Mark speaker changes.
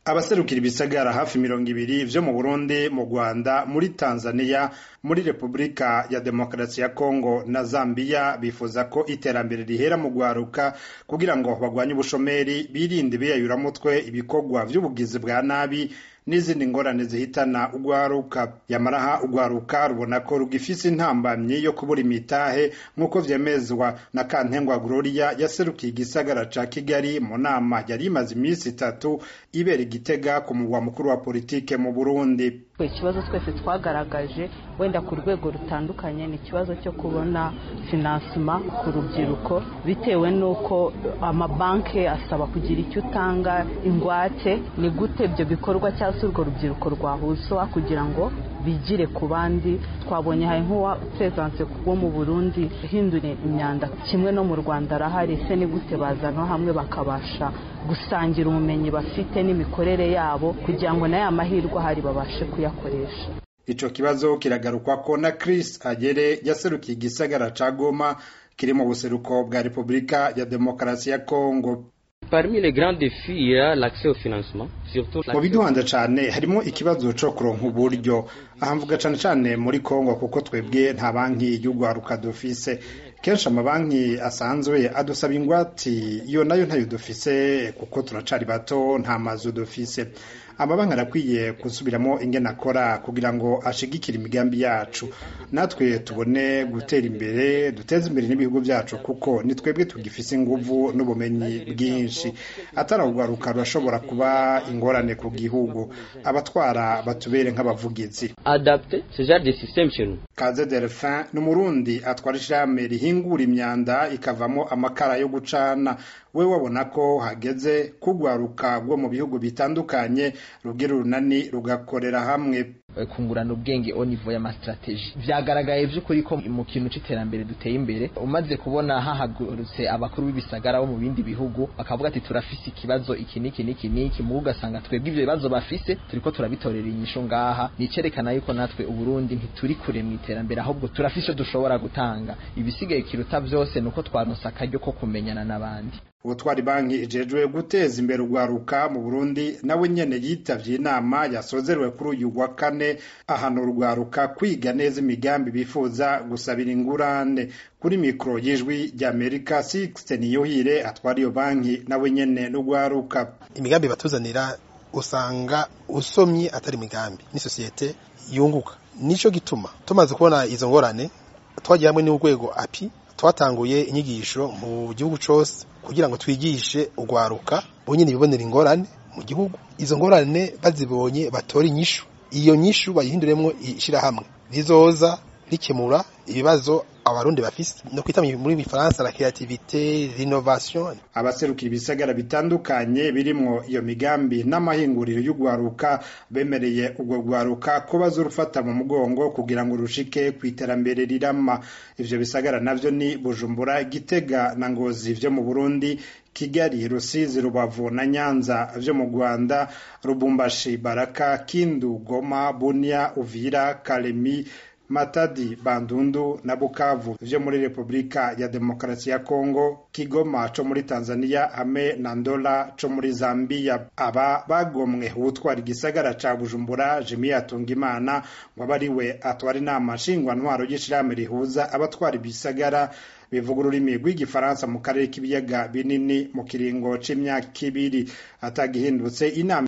Speaker 1: abaserukira ibisagara hafi mirongo ibiri vyo mu Burundi mu Rwanda muri Tanzania muri Repubulika ya Demokarasi ya Kongo na Zambia bifuza ko iterambere rihera mu gwaruka kugira ngo bagwanye ubushomeri birinde biyayuramutwe ibikorwa vy'ubugizi bwa nabi n'izindi ngorane zihitana ugwaruka yamaraha ugwaruka rubona ko rugifise intambamyi yo kubura imitahe nk'uko vyemezwa na Kantengwa Gloria yaserukiye igisagara ca Kigali mu nama yari imaze imisi itatu ibera igitega ku mugwa mukuru wa politike mu Burundi
Speaker 2: ikibazo twese twagaragaje wenda ku rwego rutandukanye ni ikibazo cyo kubona finansima ku rubyiruko bitewe n'uko amabanki asaba kugira icyo utanga ingwate ni gute ibyo bikorwa cyangwa se urwo rubyiruko rwahuzwa kugira ngo bigire ku bandi twabonye hari nk'uwateganse wo mu burundi hindura imyanda kimwe no mu rwanda arahari se ni gute bazana hamwe bakabasha gusangira ubumenyi bafite n'imikorere yabo kugira ngo na ya mahirwe ahari babashe kuyakoresha
Speaker 1: ico kibazo kiragarukwa ko na Chris Agere yaserukiye igisagara ca Goma kiri mu buseruko bwa Repubulika ya Demokarasi ya Kongo
Speaker 3: Parmi les grands défis, il y a l'accès au financement, surtout
Speaker 1: mu biduhanda cane harimo ikibazo co kuronka uburyo aha mvuga cane cane muri Kongo kuko twebwe nta banki y'ugwaruka dufise kenshi amabanki asanzwe adusaba ingwati iyo nayo ntayo dufise kuko turacari bato nta mazu dufise amabanki arakwiye gusubiramo ingene akora kugira ngo ashigikire imigambi yacu natwe tubone gutera imbere duteze imbere n'ibihugu byacu kuko ni twebwe tugifise inguvu n'ubumenyi bwinshi ataragwaruka rurashobora kuba ingorane ku gihugu abatwara batubere nk'abavugizi
Speaker 3: adapter ce genre de système chez nous.
Speaker 1: Kaze Delphin ni umurundi atwara ishirahamwe rihingura imyanda ikavamo amakara yo gucana we wabona ko hageze kugwaruka bwo mu bihugu bitandukanye rugira urunani rugakorera hamwe
Speaker 4: kungurana ubwenge au niveau y'amastrategie vyagaragaye vy'ukuri ko mu kintu c'iterambere duteye imbere umaze kubona hahagurutse abakuru b'ibisagara bo mu bindi bihugu bakavuga ati turafise ikibazo iki niki niki niki mu ugasanga twebwe ivyo bibazo bafise turiko turabitorera inyishu ngaha nicerekana yuko natwe uburundi ntituri kure mu iterambere ahubwo turafise dushobora gutanga ibisigaye kiruta vyose nuko twaronse akaryo ko kumenyana n'abandi
Speaker 1: ubutwari banki ijejwe guteza imbere urwaruka mu Burundi nawe nyene yitavye inama yasozerewe kuri uyu wa kane ahana urwaruka kwiga neza imigambi bifuza gusabira ingurane kuri mikoro y'ijwi rya Amerika Sixten Niyohire atwara iyo banki nawe nyene n'urwaruka
Speaker 5: imigambi batuzanira usanga usomye atari imigambi ni sosiyete yunguka nico gituma tumaze kubona izo ngorane twagiye hamwe n'urwego api twatanguye inyigisho mu gihugu cose kugira ngo twigishe urwaruka bonyine bibonera ingorane mu gihugu izo ngorane bazibonye batora inyishu iyo nyishu bayihinduremwo ishirahamwe rizoza rikemura ibibazo abarundi bafise no kwita muri bifaransa la creativité l'innovation
Speaker 1: abaserukira ibisagara bitandukanye birimwo iyo migambi n'amahinguriro y'ugwaruka bemereye ubwo gwaruka ko bazorufata mu mugongo kugira ngo rushike ku iterambere rirama ivyo bisagara navyo ni Bujumbura Gitega na Ngozi vyo mu Burundi Kigali Rusizi Rubavu na Nyanza vyo mu Rwanda Rubumbashi Baraka Kindu Goma Bunia Uvira Kalemi Matadi, Bandundu na Bukavu vyo muri Republika ya Demokarasi ya Kongo, Kigoma co muri Tanzania hamwe na Ndola co muri Zambia. Aba bagomwe ubutwara igisagara ca Bujumbura Jimmy Atungimana ngo abe ari we atwara inama nshingwantwaro y'ishirahamwe rihuza abatwara ibisagara bivuga ururimi rw'igifaransa mu karere k'ibiyaga binini mu kiringo c'imyaka ibiri atagihindutse inama